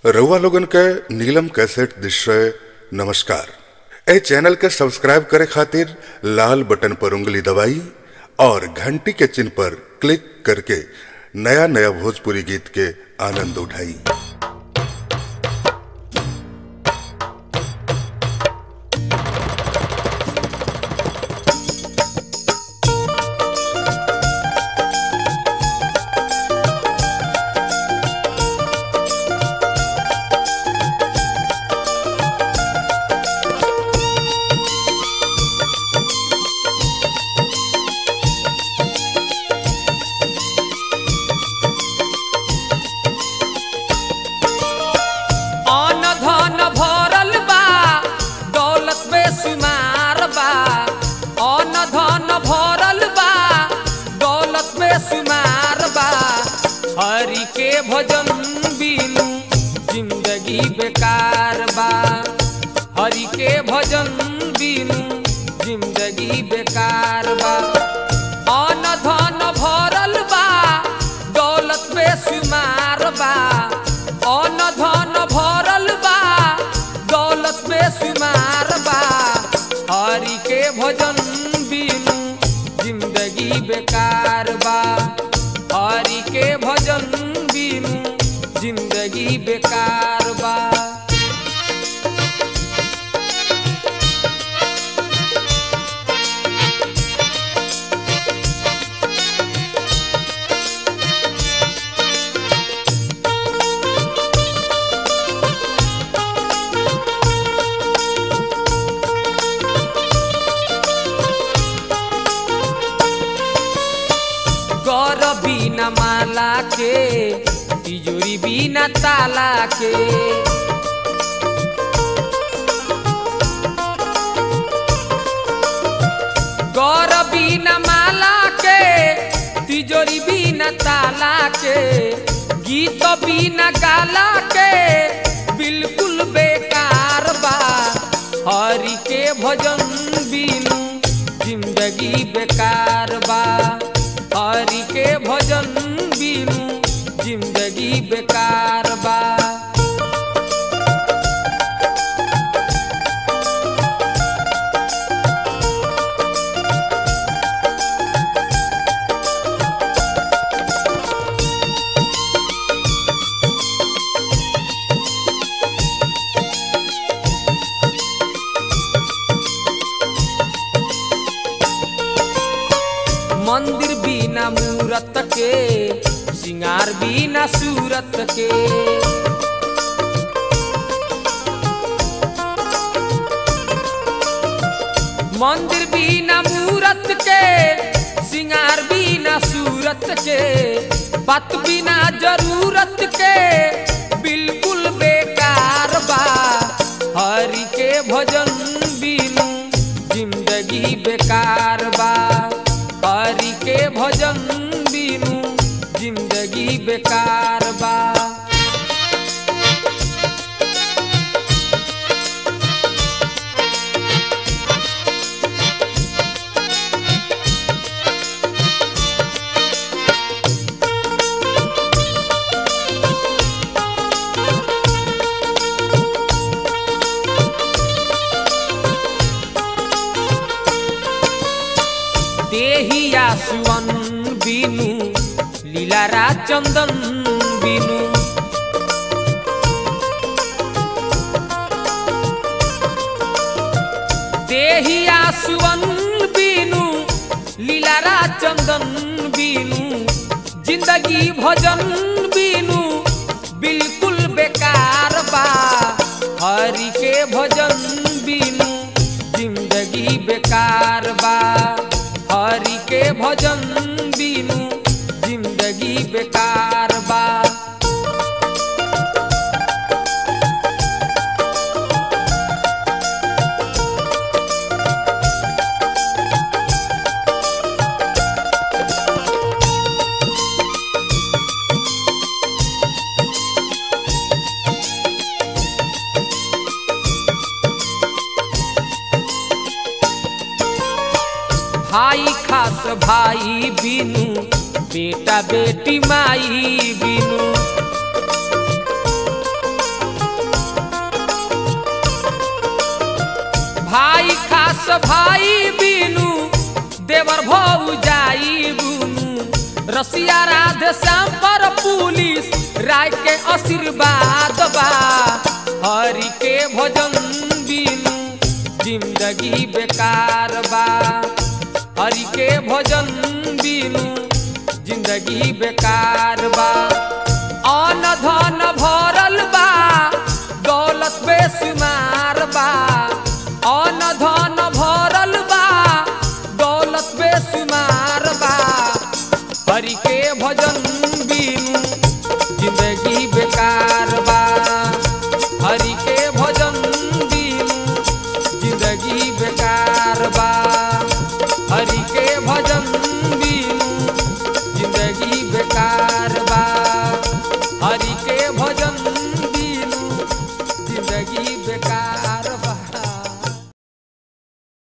रउआ लोगन के नीलम कैसेट दृश्य नमस्कार ए चैनल के सब्सक्राइब करे खातिर लाल बटन पर उंगली दबाई और घंटी के चिन्ह पर क्लिक करके नया नया भोजपुरी गीत के आनंद उठाई अन धन भरल बा दौलत बेशुमार बा अन धन भरल बा दौलत बेशुमार बा हरि के भजन बिनु जिंदगी बेकार बा हरि के भजन बिनु जिंदगी बेकार बा अन धन भरल बा दौलत बेशुमार बा अन धन भरल बा दौलत बेशुमार बा हरि के भजन बिनु जिंदगी बेकार बा हरि के भजन बिनु जिंदगी बेकार बा गौर बिना माला के तिजोरी बिना ताला के गौर बिना माला के तिजोरी बिना ताला के गीत बिना गाला के बिल्कुल बेकार बा हरि के भजन बिनु जिंदगी बेकार बा हरि के भजन बिनु जिंदगी बेकार बा मंदिर बिना मूरत के सिंगार बिना सूरत के मंदिर बिना मूरत के सिंगार बिना सूरत के बात बिना जरूरत के बिल्कुल बेकार बा हरि के भजन बिनु जिंदगी बेकार बा हरि के भजन बिनु जिंदगी बेकार बा देहिया सुवन बिनु लीलारा चंदन बिनु देहिया सुवन बिनु लीलारा चंदन बिनु जिंदगी भजन बिनु बिल्कुल बेकार बा हरि के भजन बिनु जिंदगी बेकार बा हरि के भजन बिनु जिंदगी बेकार बा भाई खास भाई बिनु बेटा बेटी माई बिनु भाई बीनू देवर भौ जाई बुनू रसिया राधे श्याम पर पुलिस राय के आशीर्वाद बा हरि के भजन बीनू जिंदगी बेकार बा हरि के भजन बीनू जिंदगी बेकार बा अन धन भ